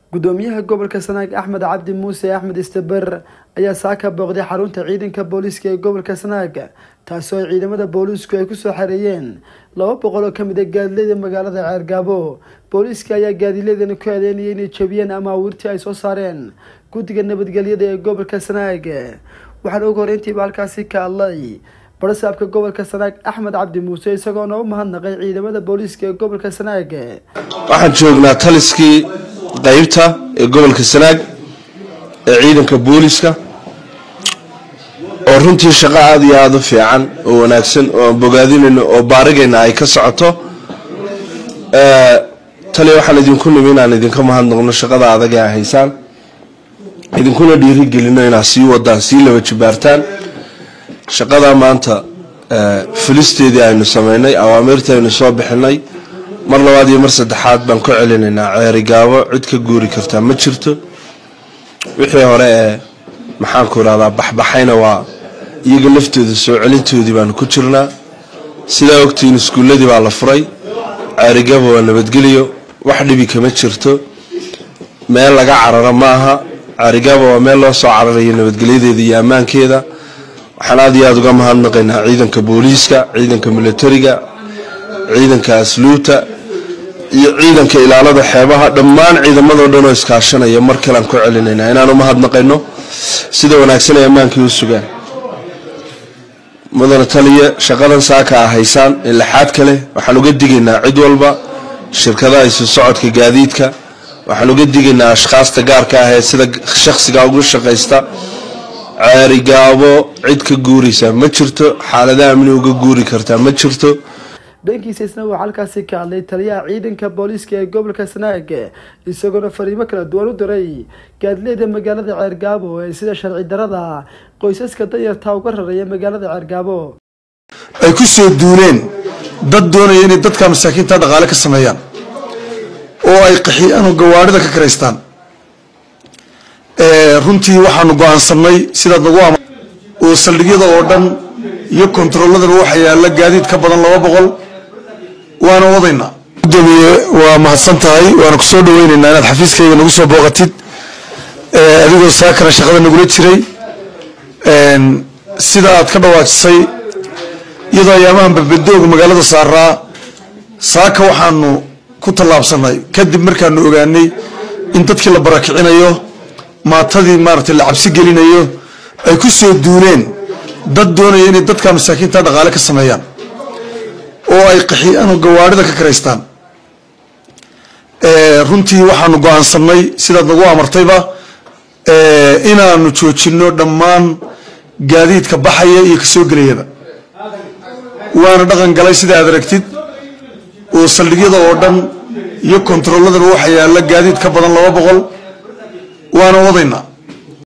gudoomiyaha gobolka sanaag axmed cabdi muuse axmed istaber ayaa saaka booqday xarunta ciidanka booliiska ee gobolka sanaag taasoo ay ciidamada booliisku ay kusoo xareeyeen laba boqol oo kamid a gaadileyda magaalada ceergaabo booliiska ayaa gaadiileedani ku eedeynaya inay jabiyeen ama awiirtii ay soo saareen guddiga nabadgelyada ee gobolka sanaag waxaana ugu horeyntiiba halkaasi ka hadlay barasaabka gobolka sanaag axmed cabdi muuse isagoona u mahadnaqay ciidamada booliiska ee gobolka sanaag waxaan joognaa taliskii qeybta ee gobolka sanaag ee ciidanka booliiska oo runtii shaqo aada iyo aada u fiican oo wanaagsan oo aan bogaadinayno oo baarigayna ay ka socoto tali waxaan idinku nimi inaan idinka mahadnaqno shaqada adag ee haysaan idinkuna dhiirigelino inaad sii wadaan sii laba jibaartaan shaqada maanta fulisteedii aynu sameynay awaamiirtii aynu soo bixinay mar labaad iyo mar saddexaad baan ku celinaynaa ceerigaabo cid ka guuri kartaa ma jirto wixii hore ee maxaanku irahdaa baxbaxayna waa iyaga laftooda soo celintoodii baanu ku jirnaa sidaa ogtiin iskuulladii baa la furay ceerigaabo waa nabadgeliyo wax dhibi kama jirto meel laga cararo ma aha ceerigaabo waa meel loo soo cararayo nabadgelyadeeda iyo ammaankeeda waxaan aada iyo aada uga mahadnaqaynaa ciidanka booliiska ciidanka militariga ciidanka asluubta iyo ciidanka ilaalada xeebaha dhammaan ciidamadoo dhan oo iskaashanaya mar kalean ku celinaynaa inaan u mahadnaqayno sida wanaagsan ay ammaankii u sugaan mudane taliya shaqadan saaka a haysaan ee laxaad ka leh waxaan uga digaynaa cid walba shirkadaha isu socodka gaadiidka waxaan uga digaynaa ashkhaasta gaarka ah ee sida shakhsiga ugu shaqaysta ceerigaabo cid ka guuraysa ma jirto xaaladaha amni uga guuri kartaa ma jirto dhankiisa isna waxaa halkaasi ka hadlay taliyaha ciidanka booliiska ee gobolka sanaag isagoona fariimo kala duwan u diray gaadileyda magaalada ceergaabo ee sida sharci darada qoysaska danyarta uga raraya magaalada ceergaabo ay ku soo duuleen dad doonaya inay dadka masaakiinta dhaqaale ka sameeyaan oo ay qaxiyaan oo gawaarida ka karaystaan runtii waxaanu go-aansanay sidaad nagu ama oo saldhigyada oo dhan iyo kontarooladan waxa yaalla gaadiid ka badan laba boqol waana wadaynaa gudoomiye waa mahadsan tahay waana kusoo dhaweyneynaa inaad xafiiskayga nagu soo booqatid adigoo saakana shaqada nagula jiray sida aad ka dhawaajisay iyadoo ayaamahan babadooga magaalada saaraa saaka waxaanu ku tallaabsanay kadib markaanu ogaanay in dadkii la barakicinayo maatadii maaragtay la cabsi gelinayo ay ku soo duuleen dad doonaya inay dadka masaakiinta dhaqaale ka sameeyaan oo ay qaxiyaan oo gawaarida ka karaystaan runtii waxaanu go-aansanay sidaad nagu amartayba inaanu joojino dhammaan gaadiidka baxaya iyo kasoo gelayaba waana dhaqan galay sida aad aragtid oo saldhigyada oo dhan iyo kontarooladan waxa yaalla gaadiid ka badan laba boqol waana wadaynaa